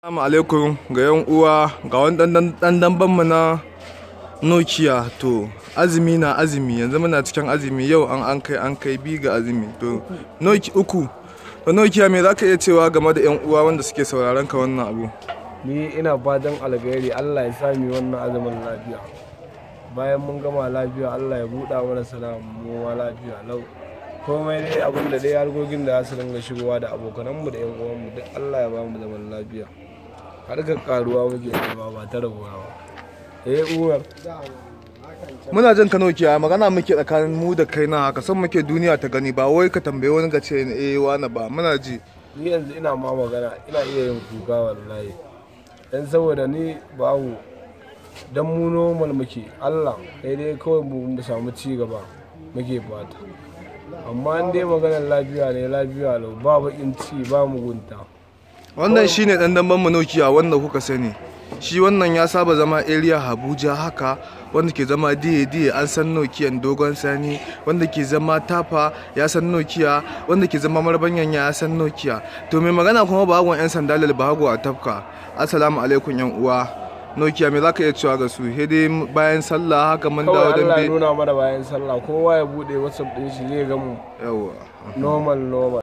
Assalamu alaikum ga yan uwa ga wani dan damban mu na Nokia to azumi na azumi yanzu muna cikin azumi yau an an kai an kai bi ga azumi to Nokia uku to Nokia me zaka iya cewa game da yan uwa wanda suke sauraron ka wannan abu ni ina fatan alkhairi Allah ya sami wannan azumin lafiya bayan mun gama lafiya Allah ya buɗa mana sana mu ma lafiya lau komai dai abin da dai harkokin da za su dinga shigowa da abokananmu da yan uwanmu duk Allah ya ba mu zaman lafiya harkar karuwa muke nema ba ta rabuwa ba eh umar muna jin ka Nokia magana muke tsakanin mu da kai na haka san muke duniya ta gani ba wai ka tambaye wani ga ce eh wani ba muna ji ni yanzu ina ma magana ina iya yin kuka wallahi dan saboda ni babu dan mu normal muke Allah kai dai kawai mu samu ci gaba muke fata amma in dai maganar lafiya ne lafiya lau ba bakin ci ba mugunta wannan shine dan damban mu Nokia wanda kuka sani shi wannan ya saba zama area Abuja haka wanda ke zama diye diye an san Nokia dogon sani wanda ke zama tafa ya san Nokia wanda ke zama marbanyan ya san Nokia to mai magana kuma bagon yan sandalal bago a tafka assalamu alaikum yan uwa Nokia me zaka iya cewa ga su he dai bayan sallah haka mun dawo kawai Allah ya dambe nuna mana bayan sallah kowa ya bude whatsapp din shi zai ga mu yawa normal normal